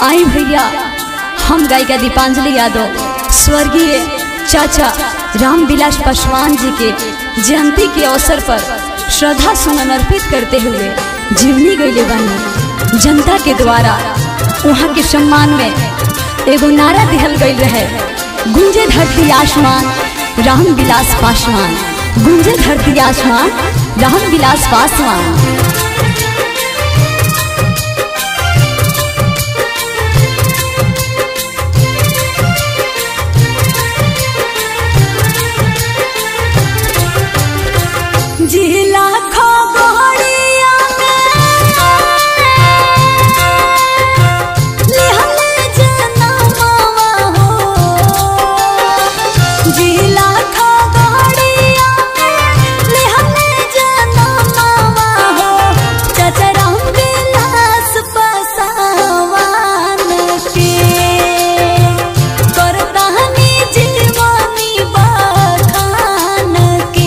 आई भैया हम गायिका दीपांजलि यादव स्वर्गीय चाचा राम विलास पासवान जी के जयंती के अवसर पर श्रद्धा सुमन अर्पित करते हुए जीवनी गईले बानी जनता के द्वारा वहाँ के सम्मान में एगो नारा दिहल गई रहे गुंजे धरती आसमान राम विलास पासवान गुंजे धरती आसमान राम विलास पासवान जिला खगड़िया में लिहले जनमवा हो जिला खगड़िया में लिहले जनमवा हो चाचा राम विलास पासवान के करतानी जीवनी बखान के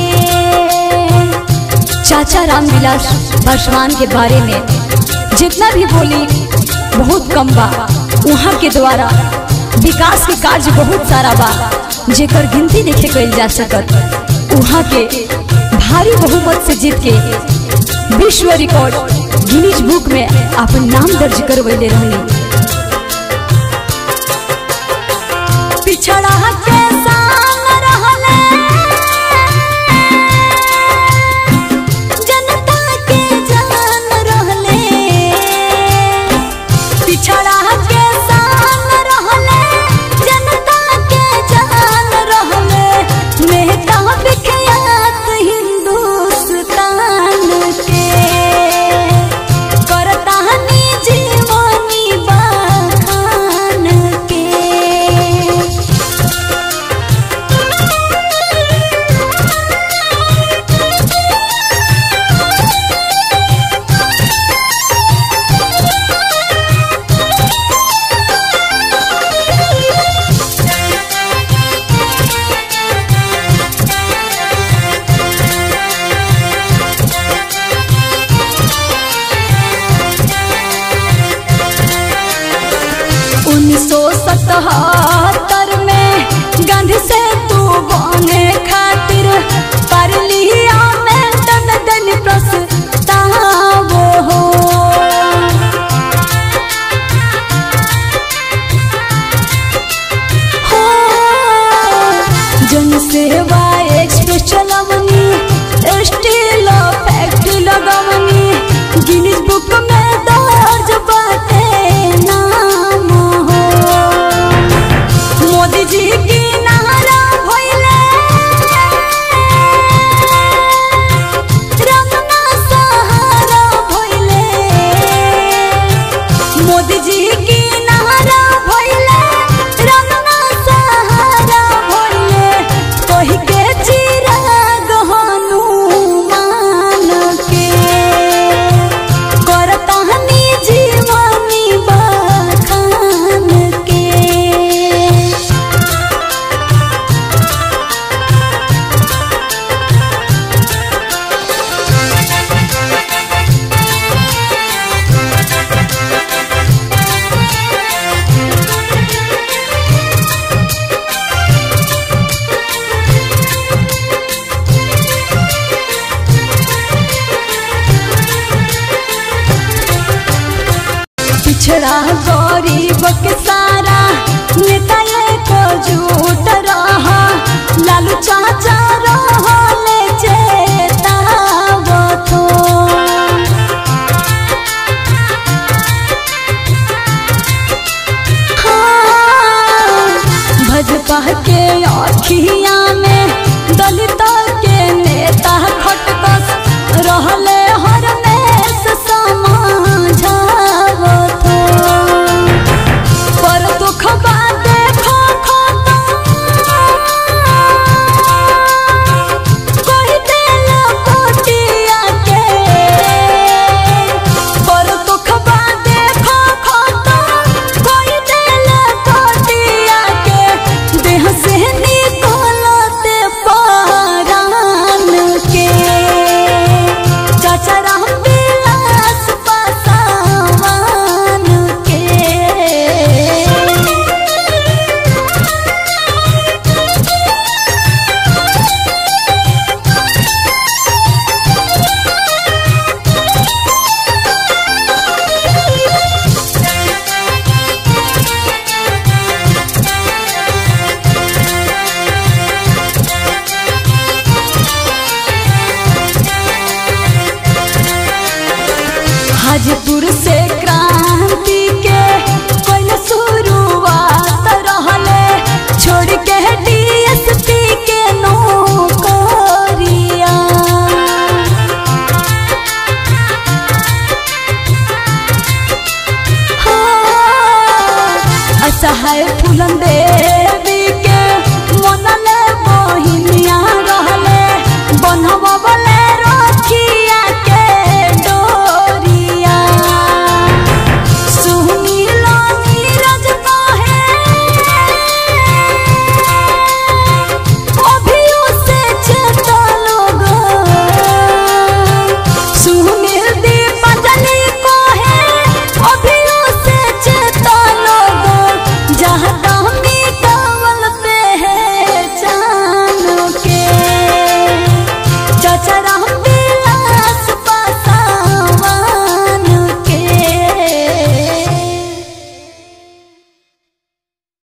चाचा रामविलास पासवान के बारे में जितना भी बोली बहुत कम बा वहाँ के द्वारा विकास के कार्य बहुत सारा बा जेकर गिनती देखे कल जा सकत वहाँ के भारी बहुमत से जीत के विश्व रिकॉर्ड गिनीज बुक में अपन नाम दर्ज करवैले रहनी पिछड़ा के संग रहले जनता के जान रहले पिछड़ा के संग रहले जनता के जान रहले मेहता विख्यात हिंदुस्तान के करतानी जीवनी बखान के उन्नीस सौ सतहत्तर में गांधी से तू बने खातिर पर लिया में तन दन प्रस्ताव हो हो, जन सेवा एक्सप्रेस चलवनी स्टील फैक्ट्री लगवनी गिनीज बुक में दर्ज बाटे नाम हो मोदी जी की नारा भइले रंगना सहारा भइले मोदी जी की नारा भइले रंगना सहारा भइले कहि के चिराग हनुमान के करतानी जीवनी बखान के पिछड़ा गरीब के सारा नेता को झूठ रहा लालू चाचा रहले चेतावत हो। हाँ, भाजपा के अखिया में दलित के नेता खटकस रहले हर में समाझावत हो। पर दुख बा देखो कोई दिल पोटिया के पर दुख बा देखो कोई दिल पोटिया के देह से निकल असहाय फूलन दे